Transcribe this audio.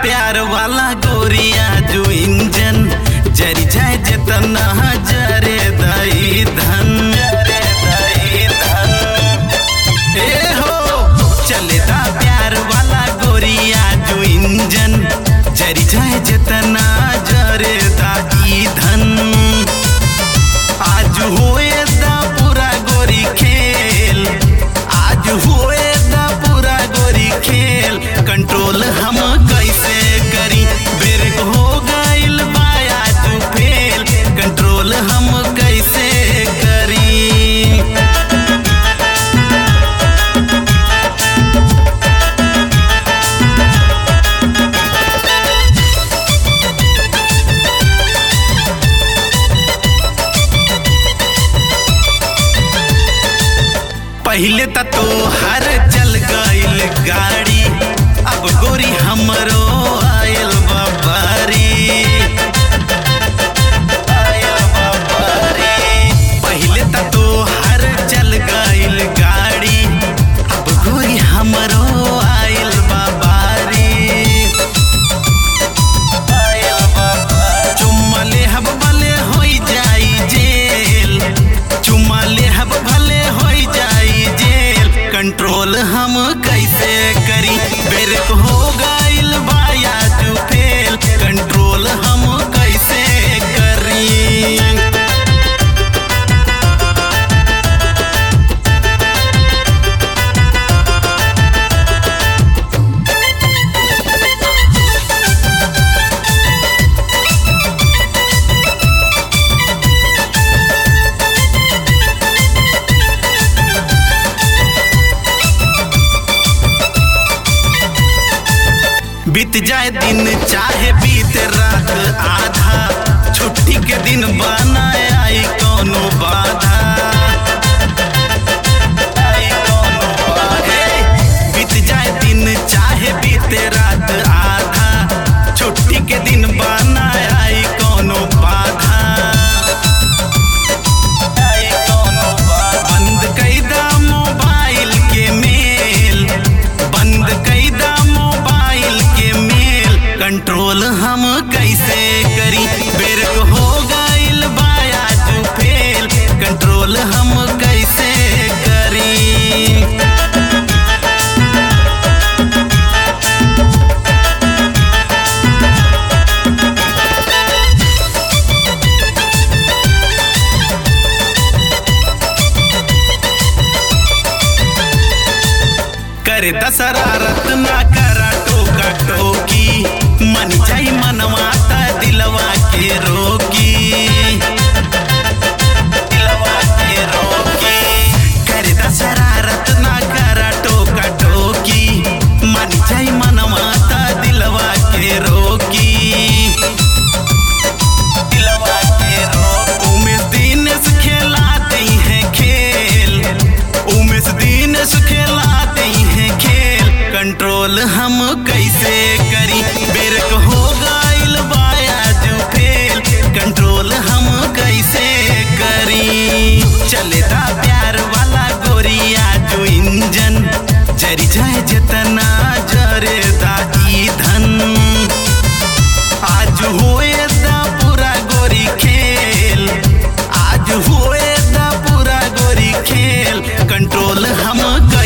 प्यार वाला गोरिया जो इंजन जरी जाए जितना जरे दई धन जरे दई धन ए हो चलेदा प्यार वाला गोरिया जो इंजन जरी जाए जितना जरे दाई धन आज होए दा पूरा गोरी खेल आज होए दा पूरा गोरी खेल कंट्रोल हम कैसे करी ब्रेक हो गइल बाया तू फेल कंट्रोल हम कैसे करी पहले त तो हर चल गइल गाड़ी अब गोरी हमरो आयल बाबारी आयल बाबारी पहले त तो हर चल गइल गाड़ी अब गोरी हमरो आयल बाबारी आयल बाबारी चुम्मा ले हब भले होई जाई जेल चुम्मा ले हब भले होई जाई जेल कंट्रोल हम कैसे करी ब्रेक हो गइल बाया तू फेल कंट्रोल हम कैसे करी बीत जाए दिन चाहे बीत रात आधा छुट्टी के दिन बनाए आई कोनो बाधा आई कोनो बाधा। बीत जाए दिन चाहे बीत रात आधा छुट्टी के दिन बनाए आई कोनो बाधा आई कोनो बाधा। बंद कैदा मोबाइल के मेल बंद कैदा मोबाइल के मेल कंट्रोल हम कैसे करी बेरक हो गइल बाया तू फेल कंट्रोल हम कैसे करी कर दशरारत ना करा टोका टोकी मन जाई मनवाता दिलवा के रोकी दिलवा के रोकी कर दशरारत ना करा टोका टोकी मन जाई मनवाता दिलवा के रोकी दिलवा के रोक उमेश दिनेश खेलाते हैं खेल उमेश दिनेश खेलाते हैं खेल कंट्रोल हम कैसे करी बेरक हो गइल बाया जो फेल कंट्रोल हम कैसे करी चलेदा प्यार वाला गोरिया जो इंजन जरी जाए जितना जरे दाई धन आज होए दा पूरा गोरी खेल आज होए दा पूरा गोरी खेल कंट्रोल हम कर